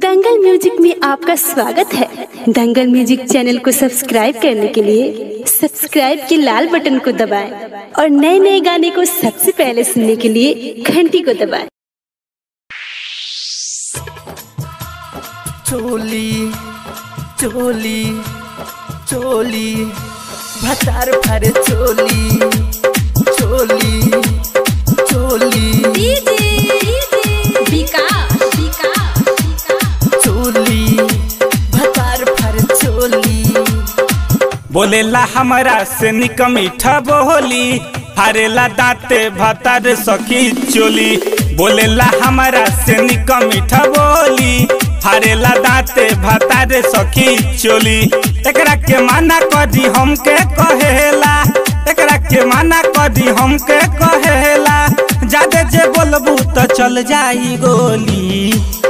दंगल music में आपका स्वागत है दंगल म्यूजिक चैनल को सब्सक्राइब करने के लिए सब्सक्राइब के लाल बटन को दबाएं और नए नए गाने को सबसे पहले सुनने के लिए घंटी को दबाएं चोली चोली चोली भतार भर चोली चोली चोली चोली भतार भर चोली बोलेला हमरा से निक मीठा बोली फारेला दांते भतार सखी चोली बोलेला हमरा से निक मीठा बोली फारेला दांते भतार सखी चोली एकरा के माना कदी हमके कहेला एकरा के माना कदी हमके कहेला जादे जे बोलबू तो चल जाई गोली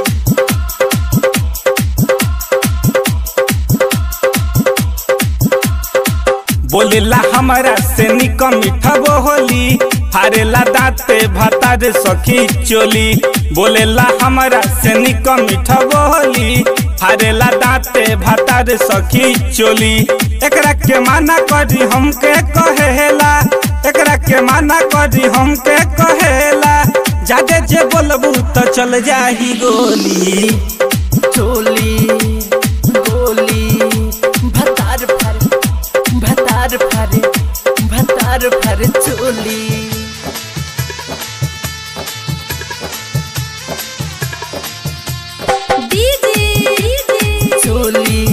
बोलेला हमरा से निक मीठा बोली फारेला दांते भतार सखी चोली बोलेला हमरा से निक मीठा बोली फारेला दांते भतार सखी चोली एकरा के माना करी हमके कहेला एकरा के माना करी हमके कहेला जादे जे बोलबू तो चल जाही गोली चोली गोली भतार भर भतार भर भतार भर चोली चोली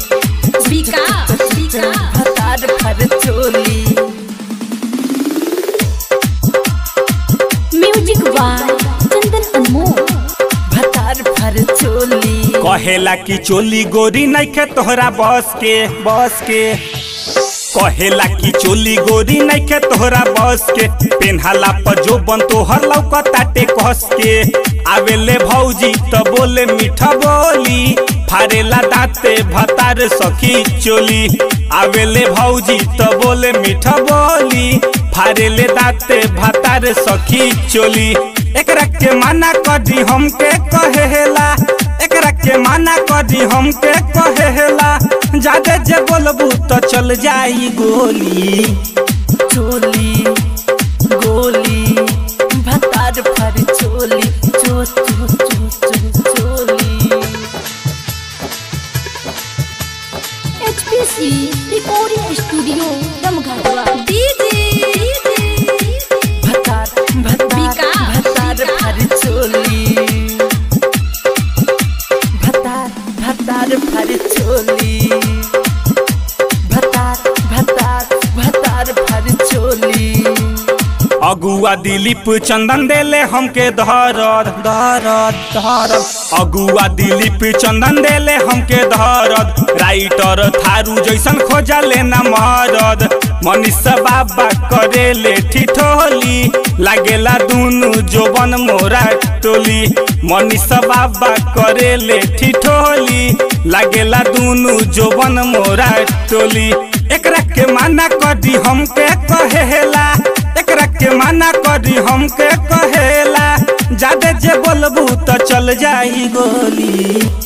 भतार भर चोली म्यूजिक बाय चंदन अनमोल भतार भर चोली कहेला कि चोली गोरी नइखे तोहरा बस के बस के कहेला कि चोली गोरी नइखे तोहरा बस के पेन्हाला पर जो बन तोहर लौकताटे कस के आवेले भौजी तो बोले मीठा बोली फारेला दांते भतार सखी चोली आवेले भौजी तो बोले मीठा बोली फारेले दांते भतार सखी चोली एकरा के माना कदी हमके कहेला एकरा के माना कदी हमके कहेला जादे जे बोलबू तो चल जाई गोली चोली गोली भतार भर चोली चो चो चो चो चोली एचपीसी रिकॉर्डिंग स्टूडियो रमघाटवा भतार भतार भतार भर चोली भतार भतार भर चोली भतार भतार भतार भर चोली अगुआ दिलीप चंदन देले हमके धरद धरद धरद अगुआ दिलीप चंदन देले हमके धरद राइटर थारू जैसन खोजा लेना महरद मनीषा बाबा करेले ठिठोली लागेला दुनु जोबन मोरा टोली मनीषा बाबा करेले ठिठोली लागेला दुनु जोबन मोरा टोली एकरा के माना कदी हमके कहेला एकरा के माना करी हमके कहेला जादे जे बोलबू तो चल जाई गोली